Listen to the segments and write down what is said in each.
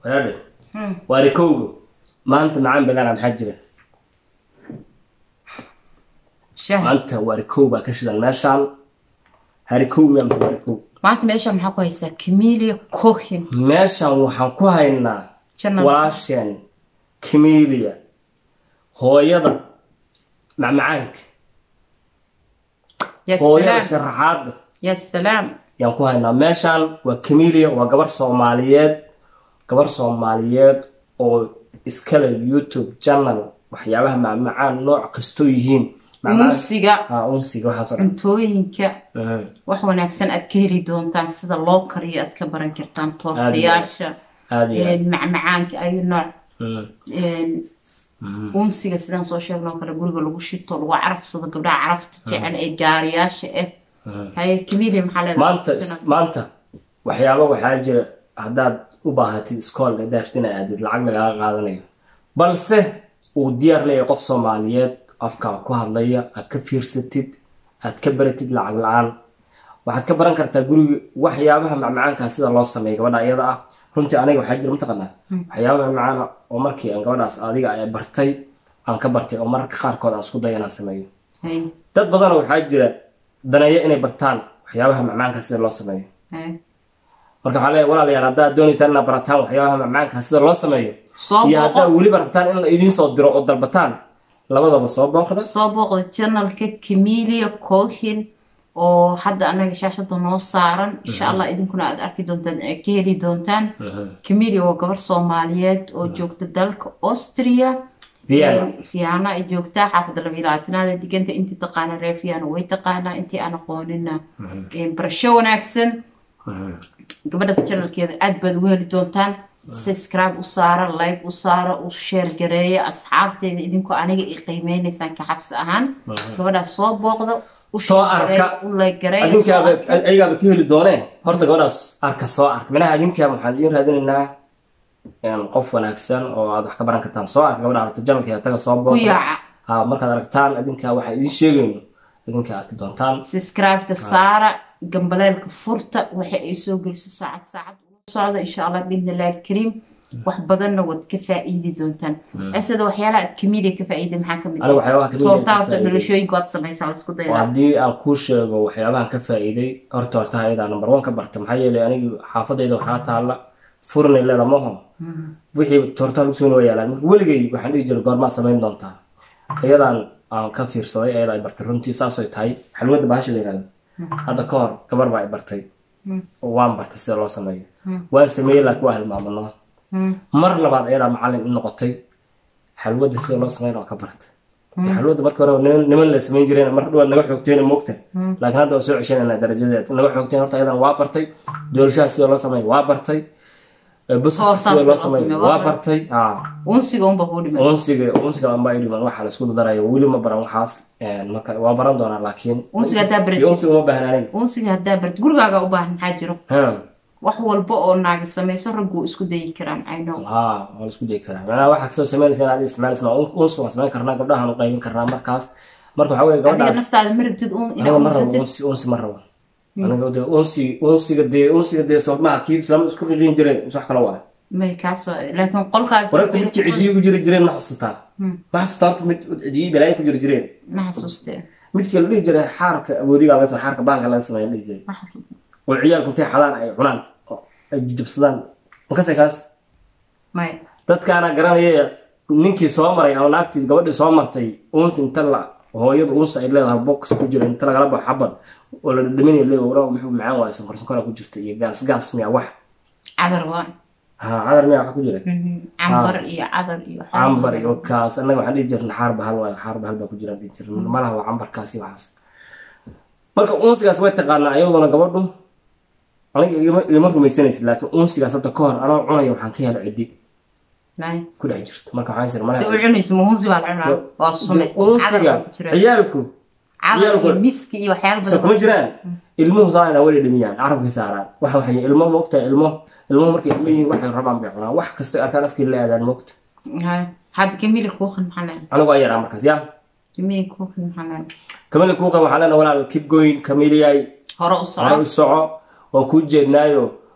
walaadhe waarikowga maanta macaan badana maxaa jira shaah maanta waarikow baa ka shidan meeshaan harikow miya mise waarikow maanta meesha maxaa ku haysaa camelia cohin meeshaan waxaan ku haynaa Jannada. walaasheen kimilia hooyada macmacaanka ya hooyada salaam sharaxaada ya salaam yaan ku haynaa meeshaan waa kimilia waa gabar soomaaliyeed gabar soomaaliyeed oo iskale youtube channel waxyaabaha macmacaan nooc kastoo yihiin Macmacaan- unsiga Ah, unsiga waxaasoo dhan cuntooyinka Mhm. wax wanaagsan aad ka heli doontaan sida loo kariyo aad ka baran kartaan toortayaasha aad iyo aad een, macmacaanka ayu nooc Mhm. een, unsiga sidaan soo sheegno oo kale guriga lagu shito lagu carafsado gabdhaha carafta jecel ee gaariyaasha ah haye camelia maxaa leedahay maanta maanta waxyaaba waxaa jira haddaad u baahatid iskool daartina aadid lacag lagaaga qaadanayo balse uu diyaar leeyahay qof soomaaliyeed afkaa ku hadlaya aad ka fiirsatid aad ka baratid lacag la-aan waxaad ka baran kartaa guriga waxyaabaha macmacaankaa sida loo sameeyo gabadha iyada ah runtii aniga waxaa jira mataqanaa waxyaabaha macmacaana oo markii aan gabadhaas adiga ay bartay aan ka bartay oo mararka qaarkood aan isku dayo inaan sameeyo haye dad badanoo waxaa jira daneeyo inay bartaan waxyaabaha macmacaanka sida loo sameeyo haye marka waxaa leeyahay walaalayaal haddaad doonaysaan inaad barataan waxyaabaha macmacaanka sida loo sameeyo soo iyo haddaad booqo weliba rabtaan in la idiin soo diro oo dalbataan labadaba soo booqda soo booqda janalka camelia cohin oo hadda anaga shaashada noo saaran insha allah idinkuna aad arki doontaan ee ka heli doontaan camelia waa gabar soomaaliyeed oo joogta dalka austria Vienna. Een, Vienna ay joogtaa xaafadda labilaatanaada diganta intii taqaana reer Vienna way taqaanaa intii aan aqoonina een, barasho wanaagsan gabadha janalkeeda aad baad ugu heli doontaan subscribe u saara like u saara u share gareeya asxaabteeda idinkoo aniga i qiimeynaysaan ka xabsi ahaan gabadhaas soo booqda u Soo share gareeya, arka. u like gareeya, soo adinkaaba arka. ayagaaba ka heli doonee horta gabadhaas arka soo arka minaha adinkaa waxaan idiin raadinaynaa een, qof wanaagsan oo aad wax ka baran kartaan soo arka gabadha aragto janalkeeda taga soo ku booqda yaaca ha markaad aragtaan adinkaa waxaa idiin sheegayno adinkaa arki doontaan subscribe-ta saara gambaleelka furta waxa ay soo geliso saacad saacad ula socda insha allah biidnillahi alkariim wax badanna waad ka faa'iidi doontaan asada waxyaalaha aad camelia ka faa'iida maxaa ka mid aniga waxyaabaha Camellia ka toorta horta faa'iiday. dhalashooyinka waad samaysaa waa isku oo daydaa haddii aan kuu sheego waxyaabahan ka faa'iiday horta horta ayadaa number one ka barta maxaa yeelay anigu xaafadayda waxaa taalla furinay leeda maho wixii toortaa lagu soo waa yaalaan marka weligay waxaan dhihi jiray goormaad samayn doontaa ayadaan aan ka fiirsaday ayada ay bartay runtii saasay tahay xalwada bahasha la yihahdo hadda ka hor gabar baa ay bartay oo waan bartay sida loo sameeyo waan sameeyey laakiin waa hilmaamano mar labaad ayadaa macalin i noqotay xalwada sida loo sameyn waa ka bartay dee xalwada marka hore niman niman la samayn jireen mar dhawaad naga xoogteen moogta laakiin hadda waa soo ceshanayna darajadeed naga xoogteen horta ayadan waa bartay doolashaha sida loo sameeyo waa bartay buskudka Hoosaas sida loo loo sameeyo sameeyo, waa waa bartay aa unsiga unba kuu dhiman unsiga unsiga amba ay dhiman waxaa la isku daraya weli ma baran waxaas een, marka waa baran doonaa laakiin Unsiga haddaa baratid. iyo unsiga uma baahan aniga unsiga haddaa barat gurigaaga u baahan maxaa jiro Ha, wax walba oo naagi samayso raggu isku dayi karaan i know haa waa la isku dayi karaa macnaha waxaa kasoo sameynaysa inaad isticmaalaysa unsiga waan samayn karnaa gabdhahan u qaybin karnaa markaas marka waxaa weye adiga gabadhaas naftaada ma rabtid un aniga inaa ma rabo unsatid unsi unsi ma rabo aniga de unsi unsiga dee unsiga dee soodmaha kii islaama isku qiqiin jireen is wax kala waa may kaasoo laakiin qolkaaga wararta midkii cidiyi ku jiri jireen ma xasuutaa ma xasuutaa horta mid cidiyi balaayo ku jiri jireen ma xasuustee midkii la dhihi jiray xaarka awoodiga laga sameeyo xaarka bahalka laga sameeyo la dhihi jiray ma xasuustee oo ciyaalku intay xadaan ay cunaan oo ay jujabsadaan makase kaas may dadkaana garanaya ninkii soo maray ama naagtiis gabadhii soo martay uunsi inta la hooyadu uunsi ay leedahay box ku jira inta lagala baxo xabad oo la dhadhaminaya leeyahay waraw muxuu macaan waaya sonkor sonkora ku jirta iyo gaas gaas miya wax cadar waa ha cadar miya wax ku jira cambar iyo cadar iyo waxyaabo cambar badan. iyo kaas annaga waxaan dhihi jirna xaar bahal waayo xaar bahal baa ku jira dhihi jirna malaha waa cambarkaas iyo waxaas marka uunsigaas way taqaanaa ayaduna gabadhu aniga igama- igama rumaysanaysid laakiin uunsigaas hadda ka hor anoo cunaya waxaan ka helay cidi May. ku dhex jirto marka waxaan sir si malaha u cunayso muhunsi baa la cunaa waa sume cadar uunsiga baa ku jira ciyaalku cadar ciyaalku- iyo miski iyo waxyaalo soo badan kuma jiraan ilmuhu saana way dhimiyaan carabkay saaraan waxa waxay ilmo moogta ilmo ilmo markay ilmo yihiin waxay rabaan bay cunaan wax kasta arkaan afkii la aadaan moogta Hay. hadda kamili kuuqan maxaa leedahay anigu waa yaraa markaas yaa kamili kuuqan maxaa leedahay kamili kuuqan waxaa leenahay walaal keep going kamiliyay hore u hore soco u soco waan kuu jeednaayo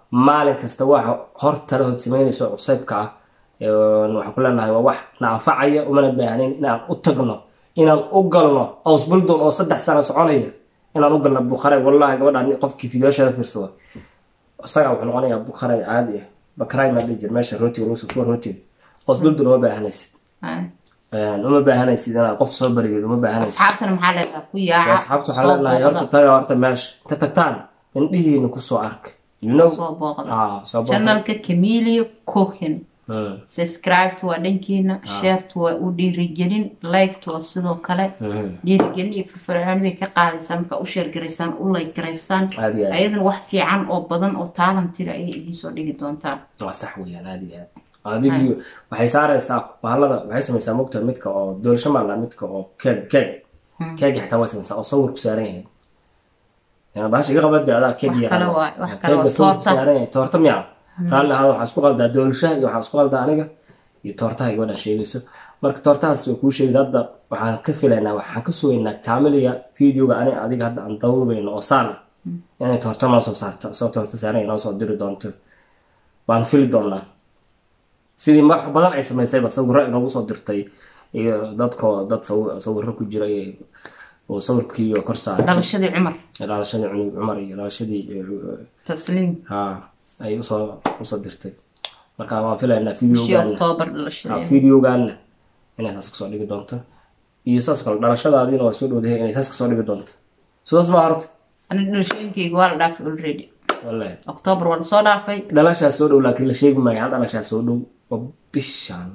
maalin kasta waxa hor tala hood samaynayso cusaybka ah waxaan ku leenahay waa wax na anfacaya umana baahnayn inaan u tagno inaan u galno ausbuldon oo saddex sano soconaya inaan u galno bukharay wallahi gabadhaan qofkii fideosheeda fiirsado isagaa wuxuu noqonayaa bukharay caadi ah bakray maa dhihi jir meesha rootiga lagu kuwa rootiga ausbuldon uma baahanaysid uma baahanaysid inaad qof soo barigeed uma baahanaysid asxaabtana maxaa leedaha ku yaaca asxaabta waxaa leenahay horta taga horta meesha ta tagtaan indhihiina kusoo arka you know soo booqda ah soo booqda channelka camilio cohin Mm, subscribeta waa dhankiina shareta waa u dhiirigelin liketa waa sidoo kale mhm. dhiirigelin iyo firfircoon bay ka qaadaysaan markaa u sheergaraysaan u like garaysaan aad iyo aad ayadana wax fiican oo badan oo taalantira ayay idiinsoo dhigi doontaa waa sax weeyaan aad iyo aad adigu waxay saaraysaa bahalada waxay samaysaa mogta midka oo doolasho maala midka oo keeg keeg keegi xitaa way samaysaa oo sawir ku saaran yahay Yani bahasha iga qabada adaa keeg Wax kale waa- wax kale waa keega sawir ku toorta. saaran yahay toorta miya raalli ahaada waxaa isku qaldaa doolashaha iyo waxaa isku qaldaa aniga iyo toortaha gabadha sheegayso marka toortahaas way kuu sheegaysa hadda waxaan ka filaynaa waxaan ka sugaynaa kaamiliya videoga ani adiga hadda aan dawrbayno oo saan ah inay toorto noo soo saarto soo toorto saaran noo soo diri doonto baan fili doonaa sidii wax badan ay samaysayba sawiro inoogu soo dirtay iyo dadkoo dad sawi- sawiro ku jira iyo- oo sawirkii kor saaray dhalashadii cumar dhalashadii cunug cumar iyo dhalashadii eh, tasliim ha ay usoo usoo dirtay marka waan filaynaa bishii videogan oktoobar dhalashadii videogaana inay saas kasoo dhigi doonto iyo saas kale dhalashadaadiina waa soo dhowdahay inay saas kasoo dhigi doonto sidaas ma horta aniga dhalashooyinkayga waa la dhaafay already wallahi oktoobar waa lasoo dhaafay dhalashaa soo dhow laakiin la sheegi maayo hal dhalashaa soo dhow oo bishaan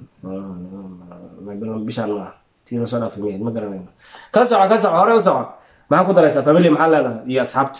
bishaan maaha tii lasoo dhaafay miyayd ma garanayno ka soco ka soco hore u soco maxaa ku daraysaa family maxaa leedahay iyo asxaabta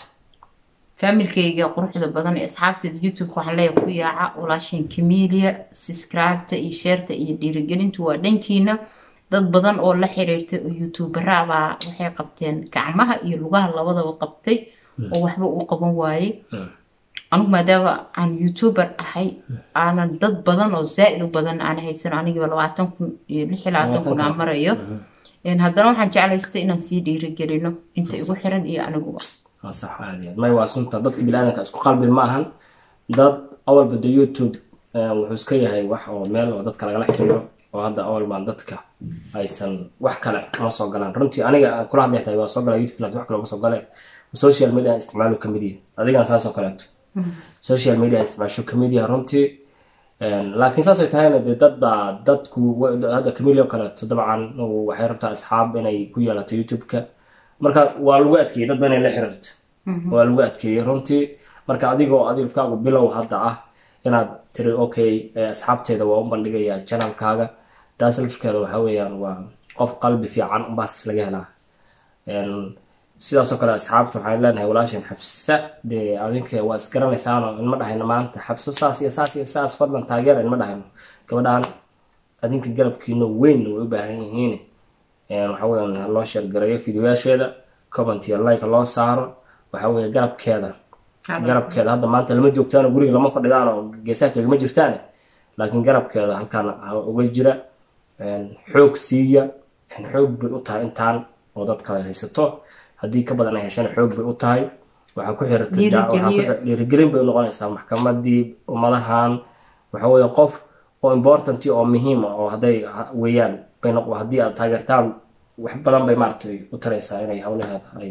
faamilkayga quruxda badan ee asxaabteeda youtube-ka waxaan leeyahay ku yaaca walaashin camelia subscribeta iyo sheerta iyo dhiirigelintu waa dhankiina dad badan oo la xiriirtay oo youtubera baa waxay qabteen gacmaha iyo lugaha labadaba qabtay oo waxba uu qaban waayey anigu maadaama aan youtuber ahay aanan dad badan oo zaa-id u badan aan haysan anigiiba labaatan kun iyo lix iyo labaatan kun aan marayo Een, haddana waxaan jeclaystay inaan sii dhiirigelino inta igu xiran iyo aniguba waa sax aad iyo aad may waa sunta dadka biniaadanka isku qalbi ma ahan dad awalba de youtube eh, wuxuu iska yahay wax oo meel oo dadka lagala xiriiro oo hadda awal baan dadka aysan wax kale ma soo galaan runtii aniga aan kula hadlay tahay waa soo galaa youtube laakiin wax kale ma soo gale social media aan isticmaalu kamid yahay adigan saas oo kaleeto social media aan isticmaasho kamid yahay runtii Een, laakiin saasay tahayna dee dad baa dadku wa- hadda camili oo kaleeto dabcan uu- waxay rabtaa asxaab inay ku yeelato youtube-ka marka waa lagu adkeeyey dad ba inay la xiriirto waa lagu adkeeyey runtii marka adigoo adilkaagu bilow hadda ah inaad tiri okay eh, asxaabteeda waa u bandhigayaa channelkaaga taas lafkeeda waxa weeyaan waa qof qalbi fiican unbaasas laga helaa Een, sidaasoo kale asxaabta waxaan leenahay walaashan xafsa dee adinka waa isgaranaysaano inma dhahayno maanta xafso saas iyo saas iyo saas fadlan taageera inma dhahayno gabadhaan adinka garabkiina weyn way u baahan yihiin Een, waxa weeyaan ha loo sheergareeyo fideoyaasheeda comment iyo like loo saaro waxa weeye garabkeeda garabkeeda hadda maanta lama joogtaan guriga lama fadhidaan oo geesaha kagama jirtaan laakiin garabkeeda halkaan ha uga jira Een, xoog siiya Een, xoog bay u tahay intaan oo dadka ay haysato haddii ka badan ay heshana xoog bay u tahay waxaa ku xirata ja- waxaa ku Dhiirigeliye. xir- dhiirigelin bay noqonaysaa maxkamadii ummadahan waxa weeye qof oo important oo muhiim ah oo hadday ha- weeyaan bay noq haddii aad taageertaan wax badan bay maaragtay u taraysaa inay hawlaheeda ay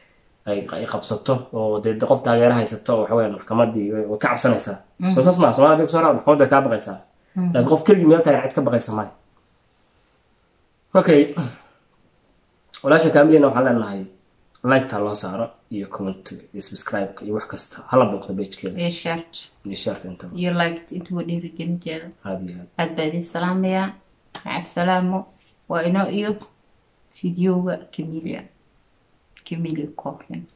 ay ay qabsato oo dee de qof taageero haysato oo waxa weeyaan maxkamadii way way ka cabsanaysaa soo saas maa soomaalida kusoo raad maxkamadda way kaa baqaysaa laakiin qof keligii meel taagan cid ka baqaysa maayo okay walaasha kaamilina waxaan leenahay liketa loo saaro iyo comment iyo subscribe iyo wax kasta hala booqdo pagekeeda iyo sheert iyo shaarta intaba iyo liked intuba dhiirigelinteeda aada iyo aad aad baa idin salaamayaa maca asalaamo waa inoo iyo fideoga camelia camelia cohen